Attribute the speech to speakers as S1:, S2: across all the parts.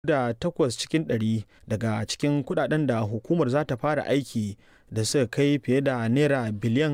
S1: da takwas cikin ɗari daga cikin kudaden da hukumar za ta fara aiki da suka kai fiye da naira biliyan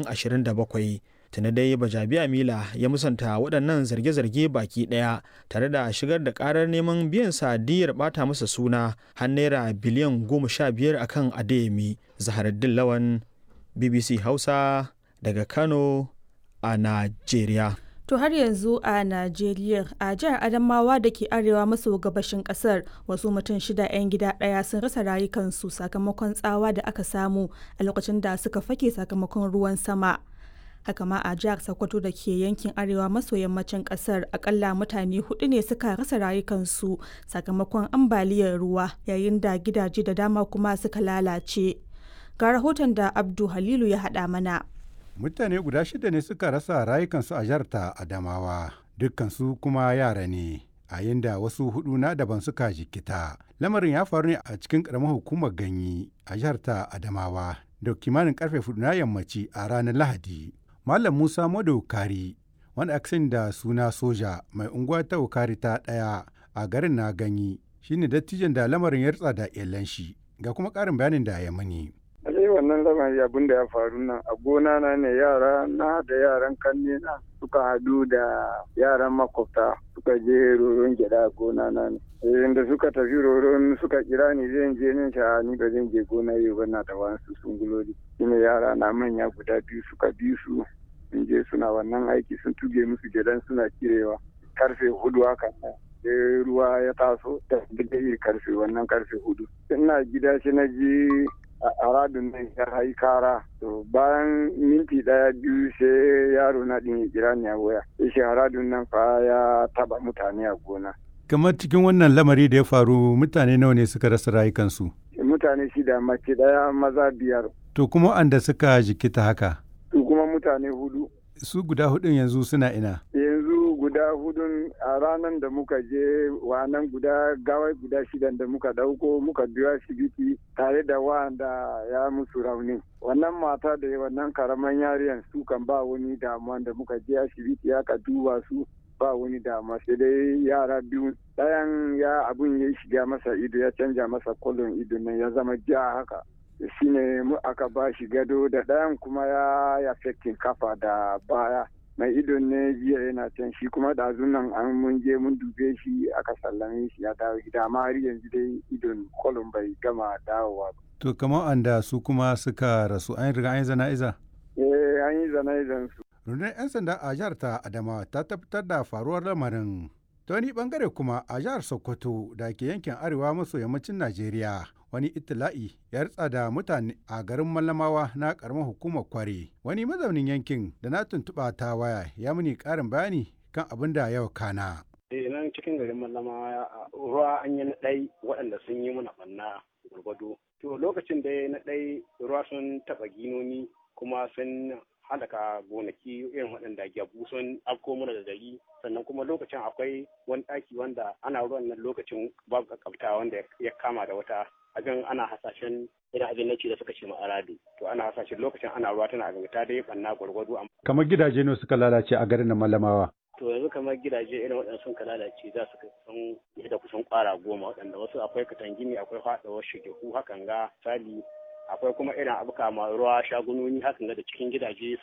S1: 27 tuni dai bajabiya mila ya musanta waɗannan zarge-zarge baki ɗaya tare da shigar da ƙarar neman biyan sadiyar ɓata masa suna har naira biliyan 15 akan adeyemi zaharaddin lawan bbc hausa daga kano a najeriya
S2: To har yanzu a Najeriya a jihar Adamawa da ke arewa maso gabashin kasar wasu mutum shida 'yan gida ɗaya sun rasa rayukansu sakamakon tsawa da aka samu a lokacin da suka fake sakamakon ruwan sama. Haka ma a jihar Sokoto da ke yankin arewa maso yammacin kasar akalla mutane hudu ne suka rasa rayukansu sakamakon ambaliyar ruwa yayin da gidaje da dama kuma suka lalace. Ga rahoton da Abdu Halilu ya haɗa mana.
S3: mutane guda shida ne suka rasa rayukansu a jihar ta adamawa dukkansu kuma yara ne a da wasu hudu na daban suka jikita lamarin ya faru ne a cikin karamar hukumar ganyi a jihar ta adamawa da kimanin karfe hudu na yammaci a ranar lahadi malam musa madaukari wanda aka sani da suna soja mai unguwa ta ukari ta daya a garin na ganyi shine dattijan da lamarin ya rutsa da iyalan shi ga kuma karin bayanin da ya mani
S4: sai wannan lamari abin da ya faru nan a gona na ne yara na da yaran kanne na suka hadu da yaran makwabta suka je roron gyada a gona na ne da suka tafi roron suka kira ni zan je nin sha ni ba zan je gona yau ba na da wasu sunguloli shine yara na manya guda biyu suka bi su sun je suna wannan aiki sun tuge musu gyadan suna kirewa karfe hudu hakan nan sai ruwa ya taso da karfe wannan karfe hudu ina gida shi na ji a radun nan ya yi kara to bayan minti daya biyu sai yaro na din ya kira ni a waya shi radun nan fa ya taba mutane a gona
S3: kamar cikin wannan lamari da ya faru mutane nawa ne suka rasa rayukansu
S4: mutane shida mace daya maza biyar
S3: to kuma anda suka jikita haka
S4: su kuma mutane hudu
S3: su guda hudun yanzu suna ina
S4: yanzu guda hudun a ranar da muka je wannan guda gawai guda shidan da muka dauko muka biyo asibiti tare da wanda ya musu rauni wannan mata da wannan karaman yariyan su kan ba wani damuwa da muka je asibiti aka duba su ba wani damuwa sai dai yara biyu ɗayan ya abun ya shiga masa ido ya canja masa kolon ido nan ya zama ja haka shine mu aka ba shi gado da ɗayan kuma ya ya kafa da baya mai idon ne jiya yana can shi kuma ɗazun nan an mun je mun dube shi aka sallame shi ya dawo gida amma har yanzu dai idon kolon bai gama dawowa ba.
S3: To kamar anda su kuma suka rasu an riga an yi zana'iza?
S4: Eh an yi zana'izan su.
S3: Rundunar 'yan sanda a jihar ta Adamawa ta tabbatar da faruwar lamarin. Ta wani bangare kuma a jihar Sokoto da ke yankin arewa maso yammacin Najeriya wani itila'i ya ritsa da mutane a garin Mallamawa na karamar hukumar Kware. Wani mazaunin yankin da na tuntuɓa ta waya ya muni ƙarin bayani kan abin da yau kana.
S5: Eh nan cikin garin Mallamawa ruwa an yi na ɗai waɗanda sun yi mana ɓanna gwargwado. To lokacin da na ɗai ruwa sun taɓa ginoni kuma sun halaka gonaki irin waɗanda gyabu sun afko mana da gari sannan kuma lokacin akwai wani ɗaki wanda ana ruwan nan lokacin babu kakabta wanda ya kama da wata abin ana hasashen irin abin naci da suka ce ma'aradu to ana hasashen lokacin ana ruwa tana abin ta dai banna gwargwado
S3: kamar gidaje ne suka lalace a garin malamawa
S5: to yanzu kamar gidaje irin waɗanda sun ka lalace za su kusan da kusan ƙwara goma waɗanda wasu akwai katangini akwai faɗawar shigehu hakan ga sali akwai kuma irin abu kama ruwa shagunoni hakan ga da cikin gidaje